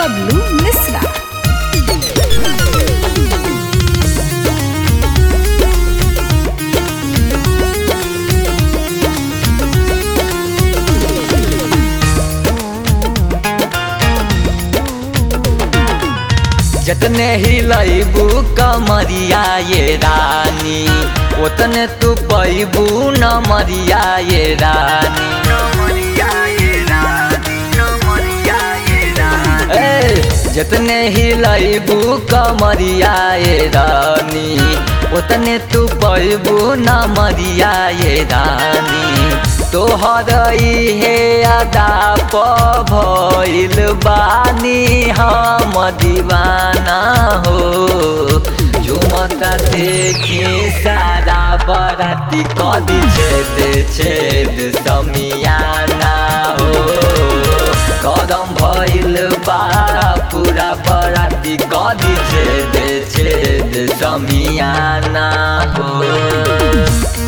बबलू मिश्रा जतने हिलैबू कमरिया ये रानी ओतने तू पैबू न मरिया ये रानी ए, जतने हिलैबू कमरिया ये रानी ओतने तू पैबू न मरिया ये रानी तोहर हे अदा प भइल बानी हम दीवाना हो झुमता देखी सारा बराती कदी छेद छेद समियाना हो कदम भइल बा पूरा बराती कदी छेद छेद समियाना हो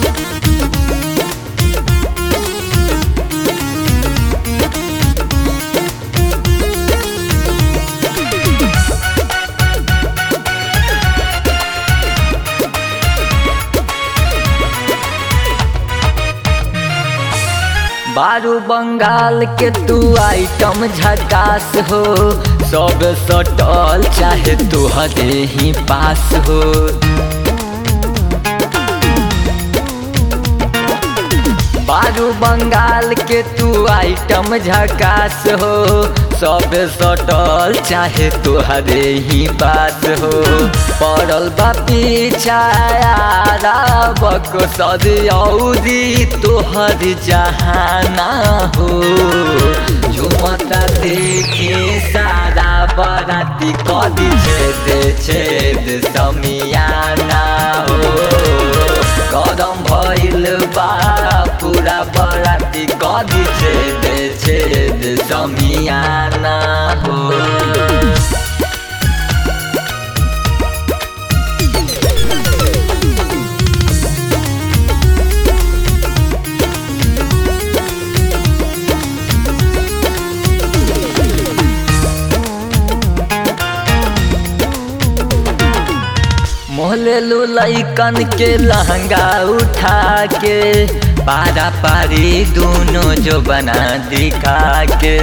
बारू बंगाल के तू आइटम झकास हो सब सटल चाहे तुहरे ही पास हो बारू बंगाल के तू आइटम झकास हो सब सटल चाहे तुहरे ही पास हो पड़ल बा पीछाया बक सदी तोहर जहाना हो झुमता देखी सारा बराती कदी छेद छेद समियाना हो कदम भइल बा पूरा बराती कदी छेद छेद समियाना हो मोहले लैकन के लहंगा उठा के पारा पारी दोनों जो बना दिखा के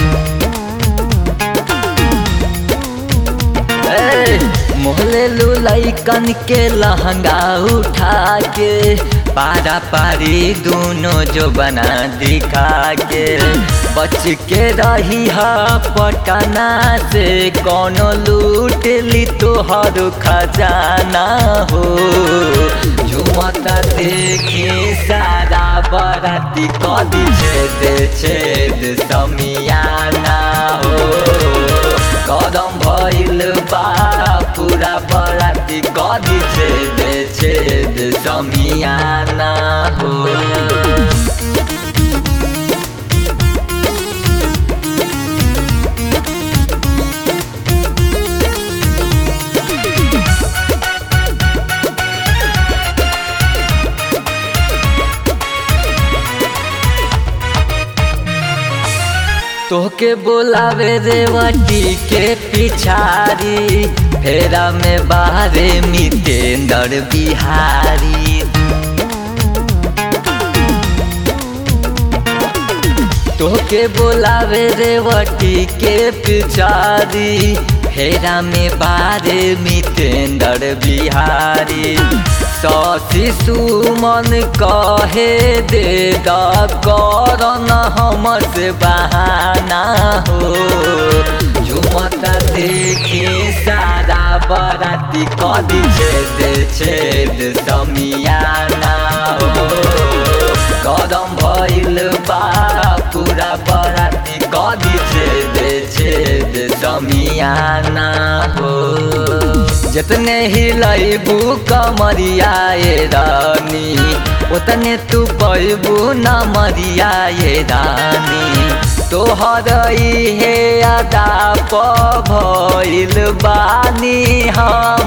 मोहले लैकन के लहंगा उठा के पारा पारी दोनों जो बना दिखा के बच के रही है पटना से कोनो लूट ली तोहर खजाना हो झुमता देखी सारा बराती कदी छेद छेद समियाना हो कदम भइल बा पूरा बराती कदी छेद छेद समियाना हो तोहके बोलावे रेवटी के पिछारी फेरा में बाहरे मितेंद्र बिहारी तोहके बोलावे रेवटी के पिछारी फेरा में बाहरे मितेंद्र बिहारी शशि सुमन कहे दे करन हमर से बहाना हो झुमता देखी सारा बराती कदी छेद छेद समियाना हो कदम भइल बा पूरा बराती कदी छेद छेद समियाना हो जतने हिलैबू कमरिया ये रानी उतने तू पैबू न मरिया ये रानी तोहर हे अदा प भइल बानी हम